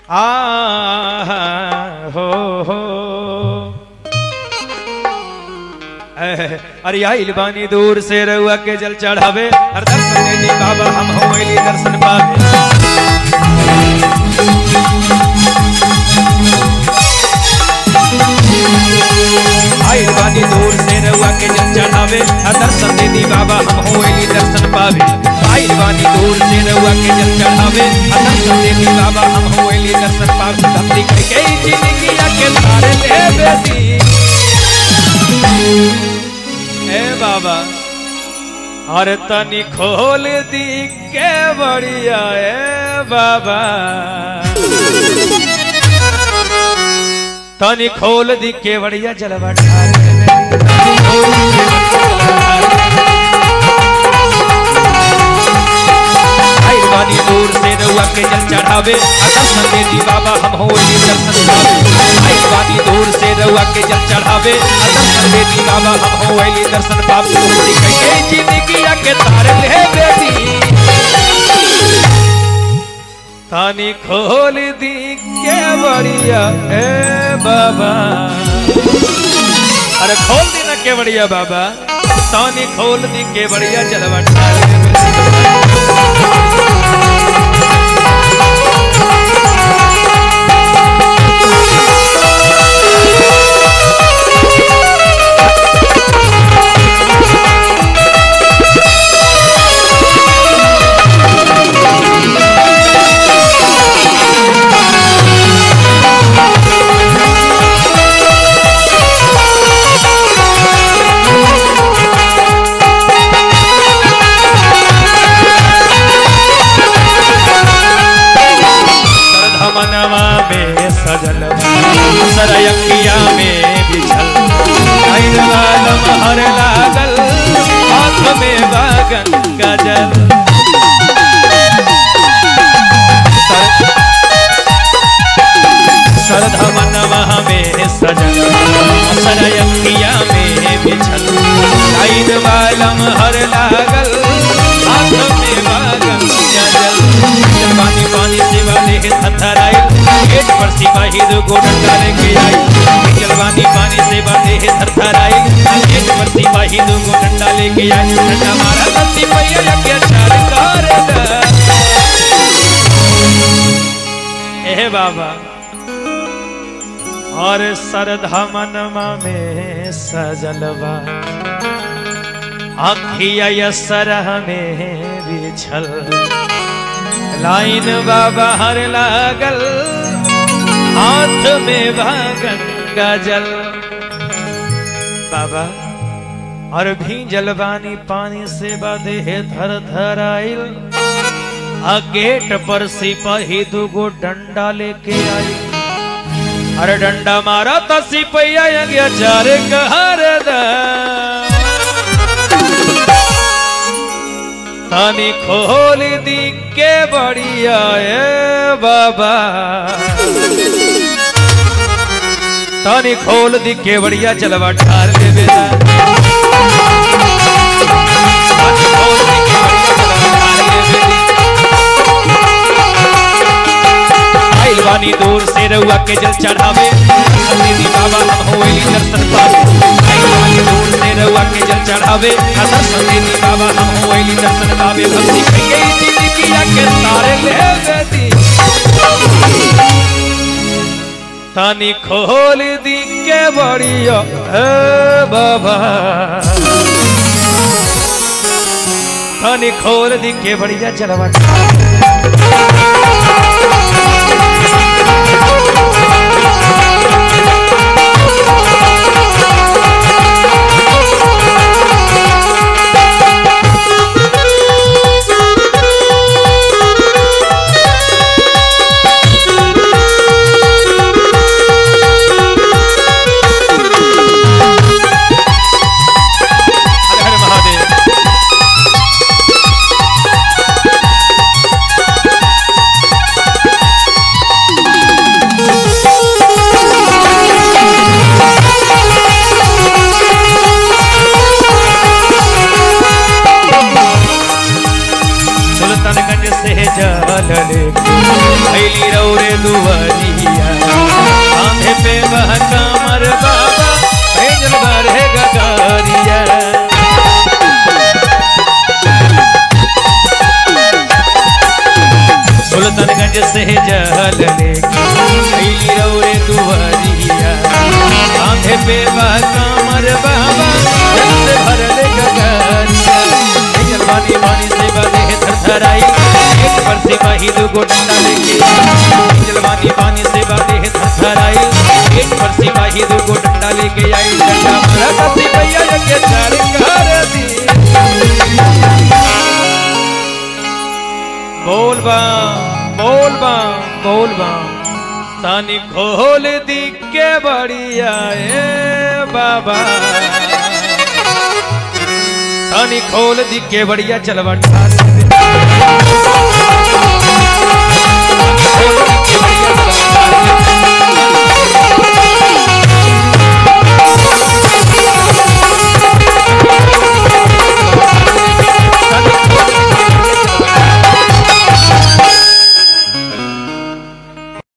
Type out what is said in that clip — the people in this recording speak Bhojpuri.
आ हो हो एह, अरे आइल बानी दूर से रउआ के जल चढ़ावे हर दर्शन दे दी बाबा हम हो अइली दर्शन पावे आइल बानी दूर से रउआ के जल चढ़ावे हर दर्शन दे दी बाबा हम हो अइली दर्शन पावे आइल बानी दूर से रउआ के जल चढ़ावे हर दर्शन दे दी बाबा हम हो अइली दर्शन पावे भक्ति करके ही जिंदगी के तारे ले बेटी ए बाबा अरे तनी खोल दी के बढ़िया ए बाबा तनी खोल दी के बढ़िया जलवा ढाल दे। तनी खोल दी के बढ़िया जलवा ढाल दे। आइल बानी दूर से रउआ के जल चढ़ावे आ दर्शन दे दी बाबा हम होली दर्शन पावे आइल बानी दूर से रउआ के जल चढ़ावे आ दर्शन दे दी बाबा हम होली दर्शन पावे मुक्ति कहिए जिंदगी के तार ले बेटी तानी खोल दी के बढ़िया ए बाबा अरे खोल दी ना के बढ़िया बाबा तानी खोल दी के बढ़िया जलवा ढाल दे। सरधमनवा में सजल सरयकिया में बिछल आइन वालम हर लागल हाथ में बागन गजल सर- सरधमनवा में सजल सरयकिया में बिछल आइन वालम हर लागल हाथ में बागन गजल पानी पानी से वाले थरथराइल गेट पर सिपाही दो गोडन डाले के आई जलवानी पानी से वाले थरथराइल गेट पर सिपाही दो गोडन डाले के आई ठंडा मारा तत्ती पैया के चार कर ए बाबा और सरधमनमा में सजलवा अखिया यसरह में बिछल लाइन बाबा हर लागल हाथ में भागन गजल बाबा और भी जलवानी पानी से बदे थर थर आइल आ गेट पर सिपाही दुगो डंडा लेके आई अरे डंडा मारा तो सिपैया गया चार कहर दा तानी खोल दी के बढ़िया ए बाबा तानी खोल दी के बढ़िया जलवा ठार ले बेटा तानी खोल दी के बढ़िया जलवा ठार ले बेटी। आइल बानी दूर से रउआ के जल चढ़ावे दीदी बाबा हम होइली दर्शन पावे आइल बानी दूर से रउआ के जल चढ़ावे आ दर्शन दीदी बाबा हम होइली दर्शन पावे भक्ति कहिए जिंदगी के तारे ले बेटी तानी खोल दी के बढ़िया ए बाबा तानी खोल दी के बढ़िया चलवा हर हर महादेव से जल लेके अइली रौरे दुवरिया कांधे पे बा कमर बाबा जल से भरल गगरिया ए जलवानी पानी से बने थरथराई एक पर से वही दुगो डंडा लेके ए जलवानी पानी से बने थरथराई एक पर से वही दुगो डंडा लेके आई डंडा मारा कसी भैया के चार कर दी बोल बा बोल बा बोल बा तानी खोल दी के बढ़िया ए बाबा तानी खोल दी के बढ़िया चलवा ठार दे।